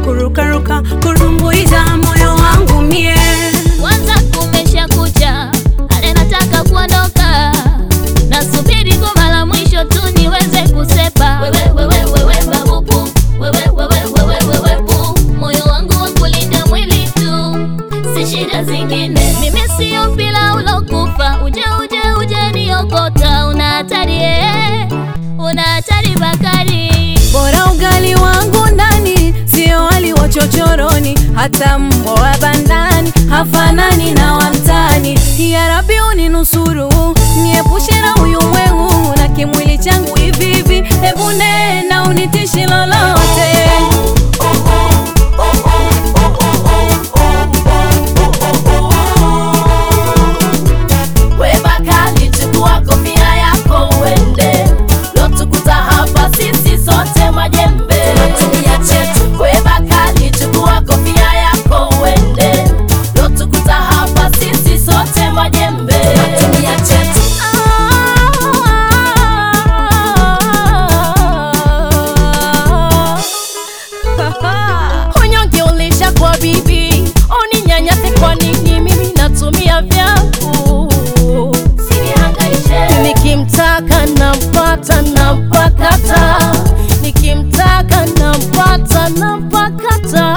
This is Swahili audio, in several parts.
kurukaruka kurumbuiza moyo wangu mie Kwanza kumesha kucha, ale nataka kuondoka, nasubiri goma la mwisho tu niweze kusepa. Wewe wewe wewe babubu, wewe wewe wewe wewe bu, moyo wangu wa kulinda mwili tu, si shida zingine. Mimi sio mpira ulokufa, uje uje uje niokota, una hatari eh, una hatari Bakari. bora ugali wangu ndani sio wali wa chochoroni hata mbwa wa bandani hafanani na wamtani ya rabi uninusuru niepushe na huyu mwengu na kimwili changu hivi hivi hebu nena unitishi lolote We Bakari, chukua kofia yako uende, lotukuta hapa sisi sote majembe. We Bakari, chukua kofia yako uende, lotukuta hapa sisi sote majembe. Unyonge ulisha kwa bibi, uninyanyase kwa nini? Mimi natumia vyangu, nikimtaka nampata, nampakata, nikimtaka nampata, nampakata.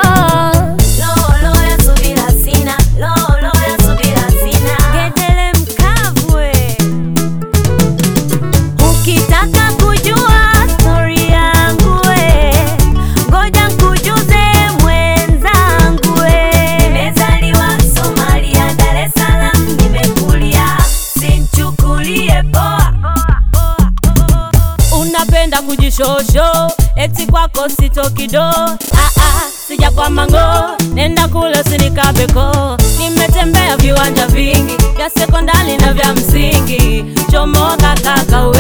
Ngedele mkavwe ukitaka kujua stori yangu we ngoja nkujuze mwenzangu we nimezaliwa Somalia Dar es Salaam nimekulia sinchukulie poa unapenda kujishosho eti kwako sitokido ah, ah, sija kwa mango nenda kule sinikabeko nimetembea viwanja vingi vya sekondari na vya msingi chomoka kaka we